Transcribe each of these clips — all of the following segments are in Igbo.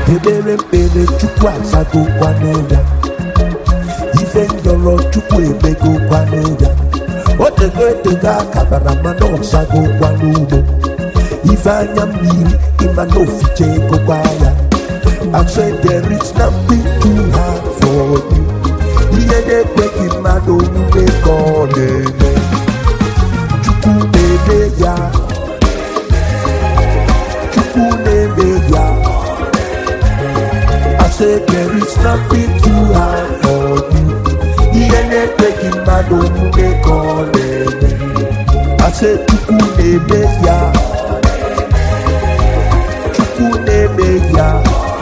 ekpere mkpere chukwu azagokwanụ ya ife ndọrọ chukwu emegokwanụ ya otego etego akabara mana ọzagokwanụ ugbo ife anya mmiri ịma na ofiche egokwa ya I said there is nothing too hard for you ihe na-ekweghị mmadụ omume ka ọ na-eme chukwu na-eme ya chukwu na-eme ya I said there is nothing too hard for you ihe na-ekweghị mmadụ omume ka ọ na-eme I said chukwu na-eme ya chukwu na-eme ya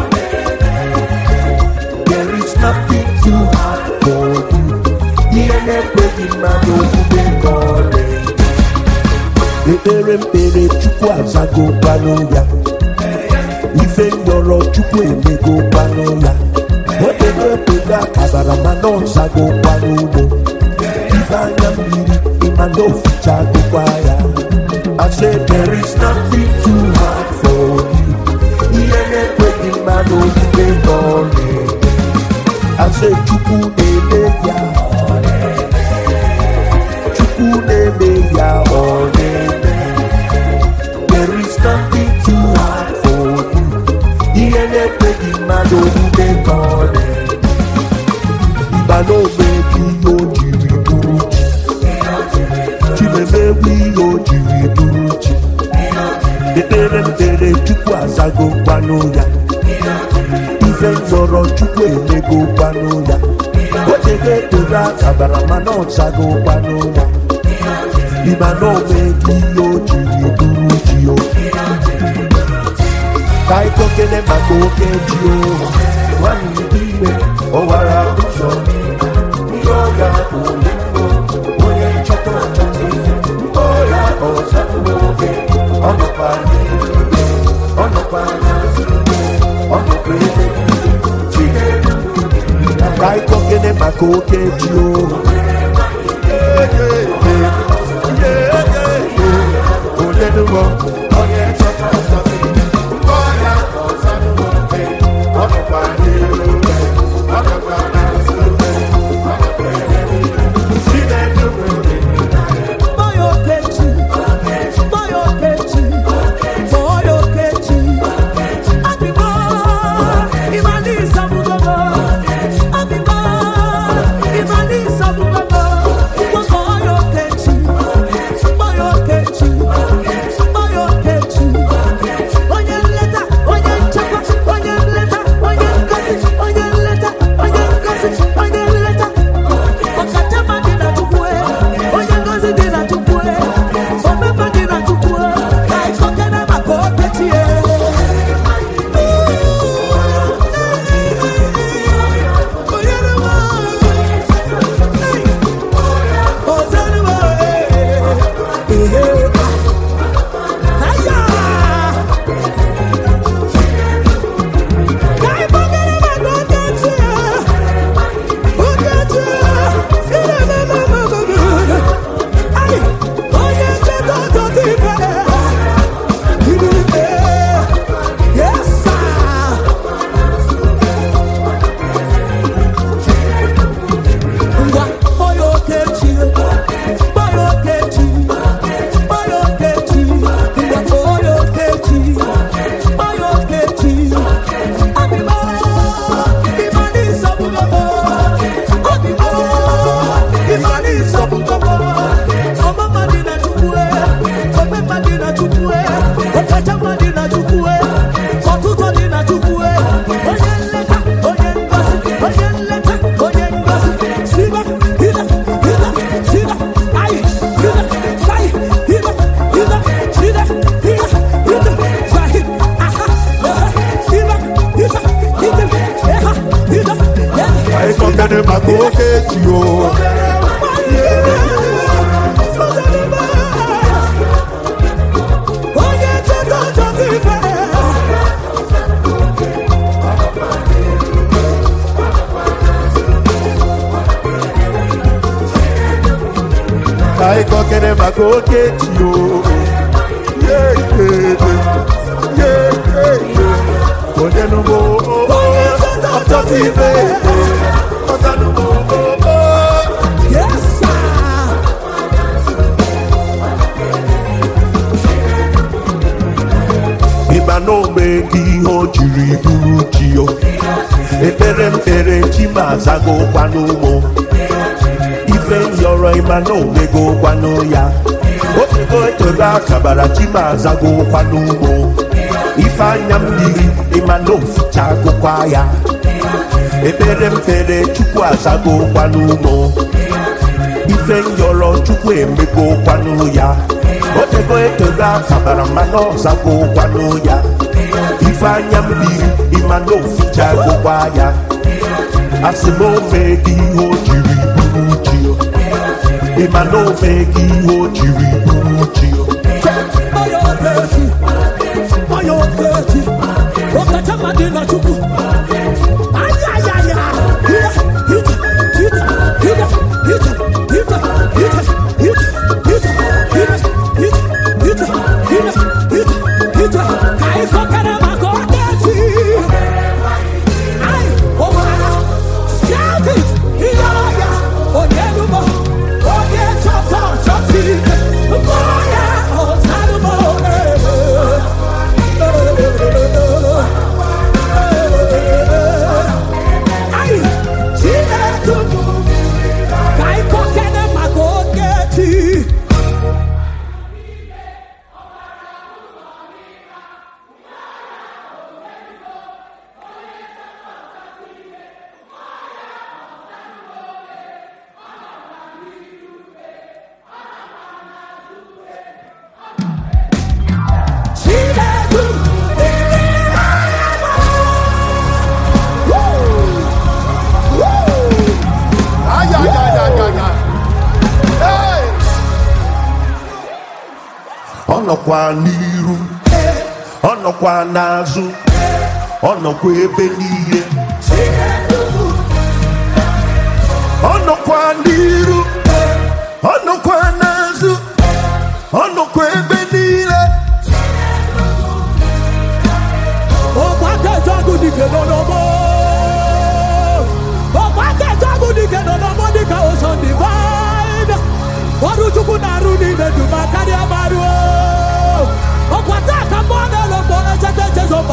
There is nothing too hard for you. Ihe na-ekweghị mmadụ omume ka ọ na-eme. Ekpere mkpere Chukwu azagokwanụ ya. Ife ndọrọ Chukwu emegokwanụ ya. Otego otego akabara mana ọ zagokwanụ ugbo. Ife anya mmiri ịma na ofichagokwa ya. I said there is nothing too hard for you. Ihe na-ekweghị mmadụ omume ka ọ na-eme. Ase chukwu na-eme ya Chukwu na-eme ya ọ na-eme There is nothing too hard for you Ihe na-ekweghị mmadụ omume ka ọ na-eme Mba na omebi ihe o jiri bụrụ chi Chimemewu ihe o jiri bụrụ chi Ekpere mkpere Chukwu azago kwanụ ya ife nzọrọ chukwu emego kwanụ ya otego ekpere akabara mana ọchago kwanụ ya ịma na omego ihe o jiri bụrụ ji o ka anyị kokele maka oke ji o nwanne dị ime ọwara ụzọ ihe ọya ole onye nchọta ọchọta ife ọya ọzọ oge ọ nọkwa n'ihu ọ nọkwa n'azụ ọ nọkwa ebe ka anyị kokene maka oke ji o onye nụọ onye chọta ọchọta ọya ọzọ oge ọ nọkwa n'ihu ọ nọkwa n'azụ ọ nọkwa ebe Chineke nwere Boy Okechi, Boy Okechi, Boy Okechi, Abiba, Imani Sabugogo, Abiba, Imani Sabugogo, Boy Okechi, Boy Okechi, Boy Okechi, onye nleta, onye nchekwa, onye nleta, onye ngozi, onye nleta, onye ngozi, onye nleta. Ọkachama dị na Chukwu, onye ngozi dị na Chukwu, omeme dị na Chukwu, ka anyị kọkere maka Okechi. Yes, sir. Ngwa kpọọ ya Okechi, kpọọ ya Okechi, kpọọ ya Okechi, ngwa kpọọ ya Okechi, kpọọ ya Okechi. Abịbọ, ịmanụ ịsọgbụgbọ, abịbọ, ịmanụ ịsọgbụgbọ. Ọmụma dị na Chukwu, omemma dị na Chukwu, ọkachamma dị na Chukwu, ọtụtụ dị na Chukwu. Onye nleta, onye ngozi, onye nleta, onye ngozi. Siba, hila, hila, sila, ai, hila, sai, hila, hila, hila, hila, hila, sai, aha, aha, hila, hila, hila, eha, hila, eha. anyị kokene maka oke ji o Onye cheta ọchọta ife ka anyị kokene maka oke ji o Yeah, yeah, yeah. Yeah, yeah, yeah. onye nụgo na o meghị ihe o jiri bụrụ chi o ekpere mkpere chi ma azagokwa n'ụmụ ife yọrọ ịma na omegokwa ya otego etoro akabara chi ma azagokwa n'ụmụ ife anya mmiri ịma na ofichagokwa ya ekpere mkpere chukwu azagokwa n'ụmụ ife nyọrọ chukwu emegokwanụ ya otego etego akabara mana ọzagokwanụ ya ife anya mmiri ịma na ofichagokwa ya asị m omeghị ihe o jiri bụrụ chi o ịma na omeghị ihe o jiri bụrụ chi o Onye okechi, onye okechi, ọkachamma dị na Chukwu. Ayayaya, hita, hita, hita, hita, hita, hita, hita, hita, hita, hita, hita, hita, hita, hita, hita. Ka anyị kọkere maka okechi. Anyị, ụmụaka, shout it, ihe ọya, onye elubo, onye chọta ọchọta ike, mmụọ ya, ọzalụmọ, Anyị, Chineke, ka anyị kọkere maka okechi. Chineke, ndị na-ama. Woo! Woo! Ay, ay, ay, ay, ay, ay. Hey! ọ nọkwa n'iru ọ nọkwa n'azụ ọ nọkwa ebe niile ọ nọkwa n'iru ọ nọkwa n'azụ ọ nọkwa ebe niile ọgbakẹjọgụ dike n'ọnọmọ ọgbakẹjọgụ dike n'ọnọmọ dịka ocean divine ọrụ chukwu na-arụ n'ime duma karịa marụ ọkwata aka mmụọ na-elo mgbe echete echezo